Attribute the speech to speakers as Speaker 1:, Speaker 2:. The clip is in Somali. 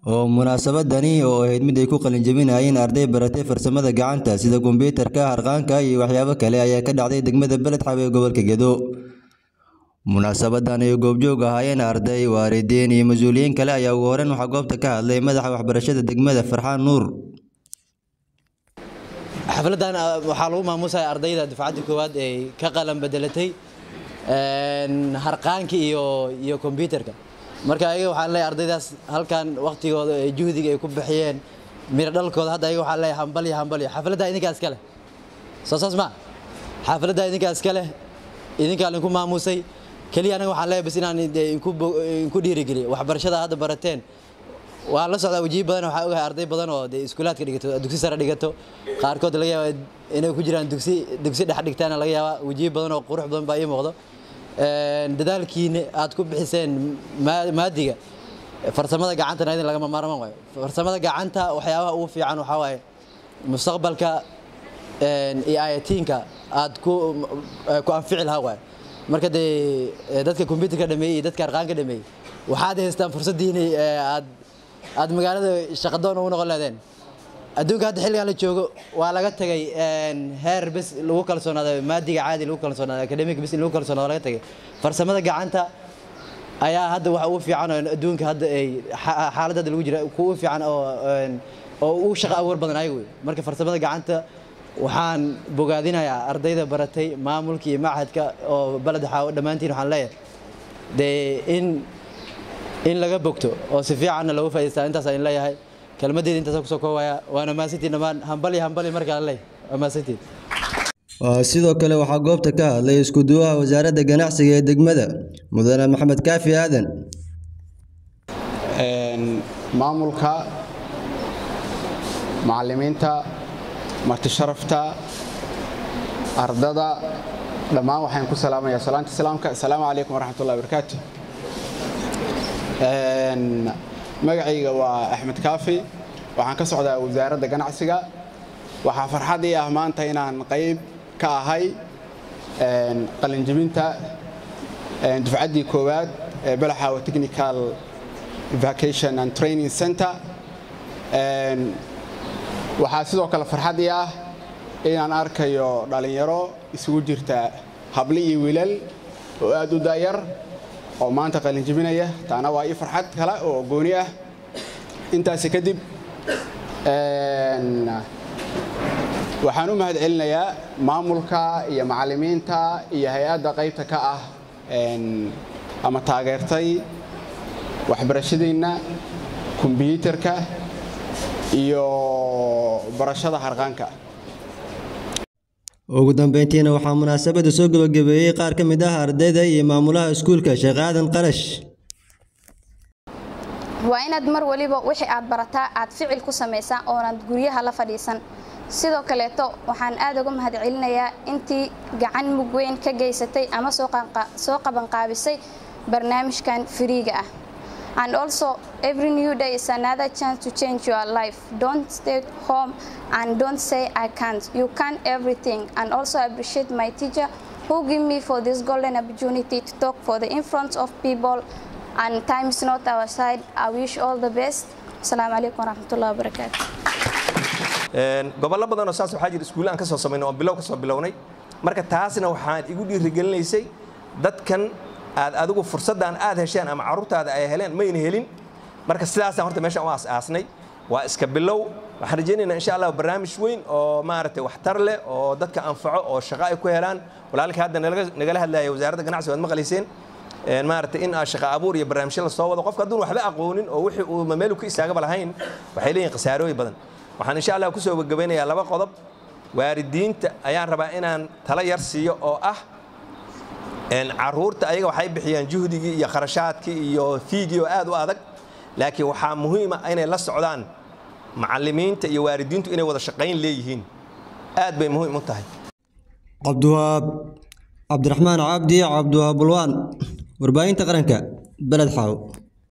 Speaker 1: oo munaasabadani oo ahayd mid ay ku qalinjabinayeen arday baratay farsamada gacanta sida kombiyuutarka harqaanka iyo waxyaabo kale ayaa ka dhacday degmada beledxaw ee gobolka gedo munaasabadan ay goobjoog ahaayeen arday waalidiin iyo mas-uuliyiin kale ayaa ugu horeyn waxaa goobta ka hadlay madaxa waxbarashada degmada farxaan nuur
Speaker 2: xafladan waxaa lagu maamuusaya ardayda dufcadda koowaad ee ka qalan bedelatay harqaanka iyo iyo kombyuutarka marka ayaga waxaan leeyahay ardaydaas halkan waqtigooda ee juhdiga ay ku bixiyeen miro dhalkooda hadda ayaga waxaan leeyahay hambal iyo hambal iyo xafladda idinkaa iska leh soo saas ma xafladda idinkaa iska leh idinkaa linku maamuusay keliya anaga waxaan leeyahay bas inaan inku dhiirigeliyo waxbarashada hadda barateen waan la socdaa wajihi badan waxaa ogahay arday badan oo dee iskuulaadka dhigato dugsi sare dhigato qaarkood laga yaaba inay ku jiraan dugsi dugsi dhex dhigtaana laga yaabaa wajihi badan oo qurux badan baa ii muuqdo dadaalkiina aad ku bixiseen maadiga farsamada gacantana idin lagama maarmaan waayo farsamada gacanta waxyaabaha ugu fiican waxaa waaye mustaqbalka iyo ayatiinka aad ku ku anfici lahaa waayo marka dee dadka kombyuutarka dhameeyey iyo dadka arqaanka dhameeyey waxaad haystaan fursaddiini aad aad magaalada shaqadoon ugu noqon leedeen adduunka hadda xilligan la joogo waa laga tagay heer bes lagu kalsoonaado maadiga caadi lagu kalsoonaado academic bes in lagu kalsoonaado laga tagay farsamada gacanta ayaa hadda waxa ugu fiican oo adduunka hadda ay xaaladda hadda lagu jira kugu fiican oo oo ugu shaqo abuur badan ayaga wey marka farsamada gacanta waxaan bogaadinayaa ardayda baratay maamulka iyo machadka oo baled xaawo dhammaantiin waxaan leeyahay dee in in laga bogto oo si fiicanna loogu faa'idaystaa intaas aan leeyahay kelmaddeeda intaas kusoo koobaya waana maasantiin dhammaan hambali hambali markaa leey waa maasantiin
Speaker 1: sidoo kale waxaa goobta ka hadlay isku-duwaha wasaaradda ganacsiga ee degmada mudane maxamed kaafi aadan
Speaker 3: maamulka macallimiinta martisharafta ardada dhammaan waxaan ku salaamayaa salaanta islaamka assalaamu calaykum waraxmatullahi wabarakaatu magacayga waa axmed kaafi waxaan ka socdaa wasaaradda ganacsiga waxaa farxad ii ah maanta inaan qayb ka ahay qalinjibinta dufcaddii koowaad ee balaxaawa technical vacation and training center waxaa sidoo kale farxad ii ah inaan arkayo dhallinyaro isugu jirta habli iyo wiilal oo aad u daayar oo maanta qalinjibinaya taana waa ii farxad kale oo gooni ah intaasi kadib waxaan u mahad celinayaa maamulka iyo macallimiinta iyo hay-adda qaybta ka ah ama taageertay waxbarashadeenna kombyuutarka iyo barashada harqaanka
Speaker 1: ugu dambeyntiina waxaa munaasabadda soo gebagabeeyey qaar ka mid ah ardayda iyo maamulaha iskuulka sheekh aadan qarash
Speaker 4: waa inaad mar waliba wixii aad barataa aad ficil ku samaysaa oonaad guryaha la fadhiisan sidoo kaleeto waxaan aad uga mahad celinayaa intii gacan mug weyn ka geysatay ama soo qabanqaabisay barnaamijkan firiiga ah and also every new day is another chance to change your life don't stay home and don't say i can't you can everything and also appreciate my teacher who give me for this golden opportunity to talk for the in front of people and time is not our side i wish all the best asalaamu calaykum waraxmatullahi wabarakaatu
Speaker 5: gobollo badan oo saas waxaa jira iskuulle aan ka soo samaynay oo bilow ka soo bilownay marka taasna waxaan igu dhiirigelinaysay dadkan aad adigu fursaddan aad hesheen ama carruurtaada ay heleen mayna helin marka sidaasaan horta meeshaan u aas-aasnay waa iska bilow waxaan rajaynaynaa insha allah barnaamij weyn oo maaragtay waxtar leh oo dadka anfaco oo shaqo ay ku helaan walaalkii hadda nagala hadlaya wasaaradda ganacsiga waad maqlayseen maaragtay in aa shaqo abuur iyo barnaamijyo la soo wado qofka hadduun waxba aqoonin oo wixii uu mameelu ka istaagaba lahayn waxay leeyihin khasaarooyin badan waxaan insha allah kusoo gabagabeynayaa laba qodob waalidiinta ayaan rabaa inaan tala yar siiyo oo ah caruurta ayaga waxay bixiyaan juhdigii iyo kharashaadkii iyo fiigii oo aad u adag laakiin waxaa muhiima inay la socdaan macallimiinta iyo waalidiintu inay wada shaqayn leeyihiin aad bay muhiim u tahay
Speaker 1: cabdiwahaab cabdiraxmaan cabdi cabdiwahaab bulwaan warbaahinta qaranka beled xaaw